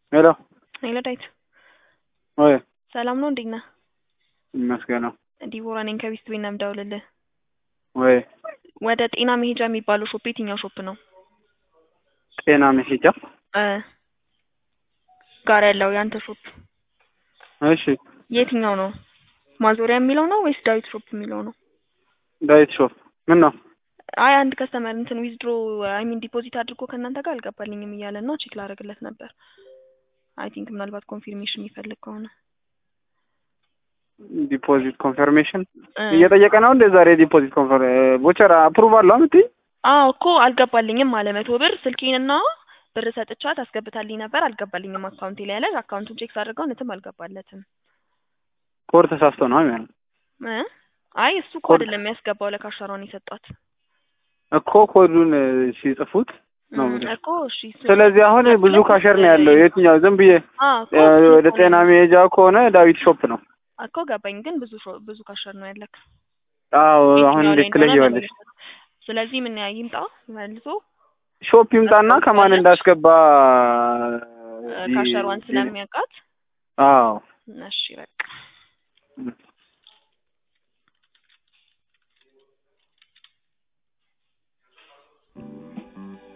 ሄሎ ሄሎ ዳዊት ወይ ሰላም ነው? እንዴት ነህ? ይመስገነው ዲቦራ ነኝ ከቢስት ቤት ነው የምደውልልህ። ወይ ወደ ጤና መሄጃ የሚባለው ሾፕ የትኛው ሾፕ ነው? ጤና መሄጃ እ ጋር ያለው ያንተ ሾፕ እሺ የትኛው ነው? ማዞሪያ የሚለው ነው ወይስ ዳዊት ሾፕ የሚለው ነው? ዳዊት ሾፕ ምን ነው አይ አንድ ከስተመር እንትን ዊዝድሮ አይ ሚን ዲፖዚት አድርጎ ከእናንተ ጋር አልገባልኝም እያለ ነው ቼክ ላደርግለት ነበር። አይ ቲንክ ምናልባት ኮንፊርሜሽን የሚፈልግ ከሆነ ዲፖዚት ኮንፈርሜሽን እ እየጠየቀ ነው እንደ ዛሬ ዲፖዚት ኮንፈር ቦቸር አፕሩቭ አለው የምትይ አዎ እኮ አልገባልኝም አለ መቶ ብር ስልኬንና ብር ሰጥቻት አስገብታልኝ ነበር አልገባልኝም አካውንቴ ላይ ያለ አካውንቱን ቼክ ሳደርገው እውነትም አልገባለትም ኮድ ተሳስቶ ነው የሚሆነው እ አይ እሱ እኮ ኮድ- አይደለም የሚያስገባው ለካሻሯን የሰጧት እኮ ኮዱን እ, ሲጽፉት ነው እም፣ የምልሽ። እኮ እሺ እሱ- ስለዚህ አሁን ብዙ ካሸር ነው ያለው የትኛው ዝም ብዬ አዎ እኮ እ, እሱ ወደ እኮ ጤና ነው። መሄጃ ከሆነ ዳዊት ሾፕ ነው እኮ ገባኝ ግን ብዙ ሾ- ብዙ ካሸር ነው ያለክ አዎ አሁን የትኛው ላይ እንዴት እንደሆነ ትለየዋለሽ ለመለየት። ስለዚህ ምን ያ ይምጣ መልሶ ሾፕ ይምጣና ከማን ታስታውቂያለሽ? እንዳስገባ እ፣ ካሸሯን ስለሚያውቃት አዎ እሺ በቃ